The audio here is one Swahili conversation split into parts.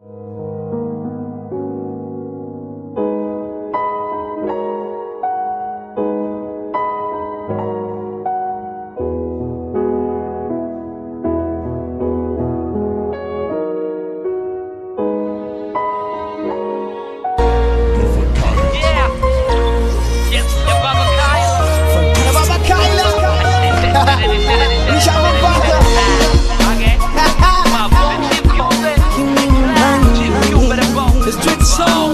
Yeah. Yes, yeah, Baba Kyla. Baba Kyla, nishakupata. Okay. Mama, Chief Cube. Chief Cube, the boss. Street soul.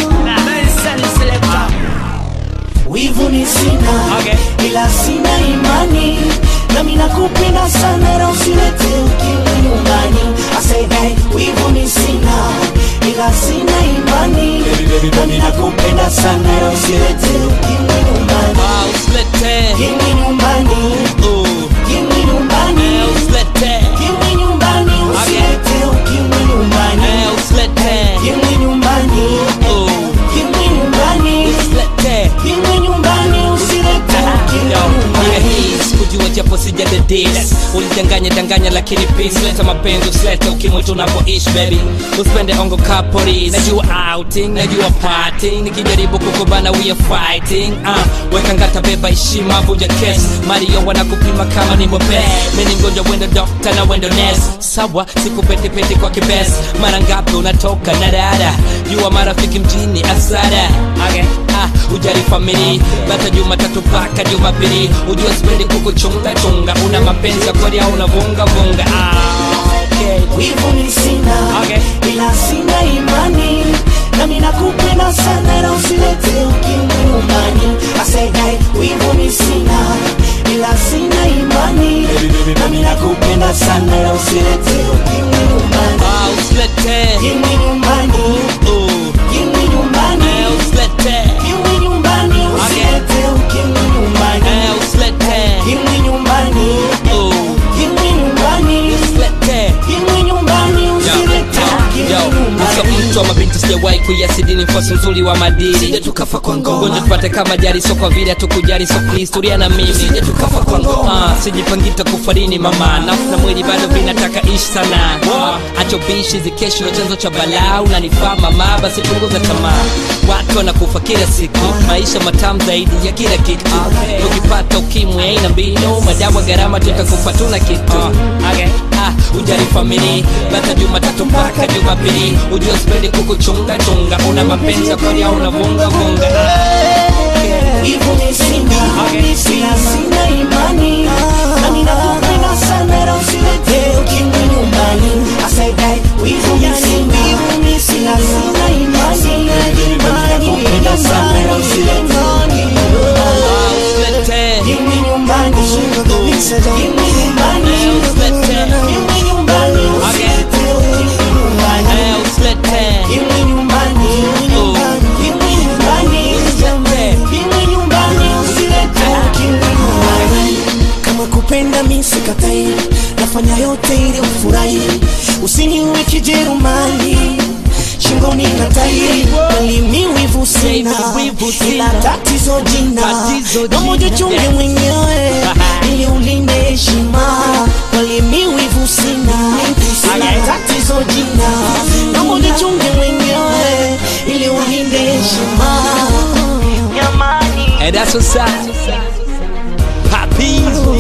Wivu ni sina Okay. ila sina imani nami nakupenda sana na usilete ukimwi nyumbani I say hey, wivu ni sina ila sina imani nami nakupenda sana na usilete ukimwi nyumbani Ah, usilete. Kimwi nyumbani Oh, kimwi nyumbani eh, usilete. kimwi nyumbani usilete ukimwi nyumbani Eh, usilete. kimwi nyumbani Oh, kimwi nyumbani usilete. kimwi nyumbani usilete ukimwi Yo, yeah, nyumbani hii sikujua japo sijadedis ulidanganya danganya lakini peace leta mapenzi usilete ukimwi tunapoishi baby usipende ongo kapori najua outing najua parting nikijaribu kukubana we are fighting uh, weka ngata beba heshima vunja kes mario wanakupima kama ni mbobe mimi mgonjwa wendo dokta na wendo nes sawa sikupetepete kwa kibes mara ngapi unatoka na dada jua marafiki mjini asara okay. ah, ujali famili bata jumatatu mpaka jumapili ujua sipendi kukuchunga chunga una mapenzi ya kweli au unavunga vunga ah, okay. wivu ni sina Okay. ila sina imani nami nakupenda sana na usilete ukimwi nyumbani asedai wivu ni sina ila sina imani nami nakupenda sana na usilete ukimwi nyumbani ah, usilete kimwi nyumbani oh, kimwi nyumbani eh, usilete kimwi nyumbani usilete ukimwi nyumbani eh, usilete kimwi nyumbani oh, kimwi nyumbani usilete kimwi nyumbani usilete ukimwi Uso nyumbani mtu wa mabinti sijawahi kuiasidi ni mfosi mzuri wa madili sije tukafa kwa ngoma gonja tupate kama jari so kwa vile hatukujali so kihistoria na mimi sije tukafa kwa ngoma ah, sijipangita kufarini mama nafsi na mwili bado vinataka ishi sana ah, acho bishi zikesho chanzo cha balaa unanifaa mama basi punguza tamaa watu wanakufa kila siku maisha matamu zaidi ya kila kitu ukipata ukimwi aina mbinu madawa gharama tutakufa tuna kitu okay. ah, ujali famili bata jumatatu mpaka jumapili ujua sipendi kukuchunga chunga una mapenzi ya kweli au unavunga vunga Hivyo ni sina, sina sina imani nami nakupenda sana na usilete ukimwi nyumbani I say that hivyo ni sina, sina sina imani nami nakupenda sana na usilete ukimwi nyumbani Ah, usilete Kimwi nyumbani, kimwi nyumbani, kimwi nyumbani, usilete ukimwi nyumbani Eh, usilete Kimwi nyumbani, Oh. kimwi nyumbani, kimwi nyumbani, usilete ukimwi nyumbani. Kama kupenda mi sikatai, nafanya yote ili ufurahi, usiniwe kijerumani shingoni na tai walimi wivu sina Wivu sina. ila tatizo jina Tatizo domo jina. jichunge Yes. mwenyewe ili ulinde heshima walimi wivu sina ila tatizo jina domo jichunge mwenyewe ili ulinde heshima Jamani. And that's what's up Papi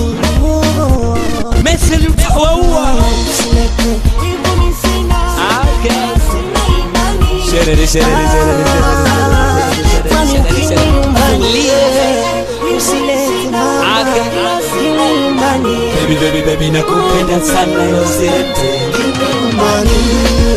Messi utawaua Wivu ni sina, Ah, okay. sina imani. Sherere, sherere, sherere, sherere, Kwani sherere, ukimwi sherere. nyumbani, Tulie. usilete na- Okay. Kimwi nyumbani, Baby, baby, baby, nakupenda sana yote kimwi nyumbani.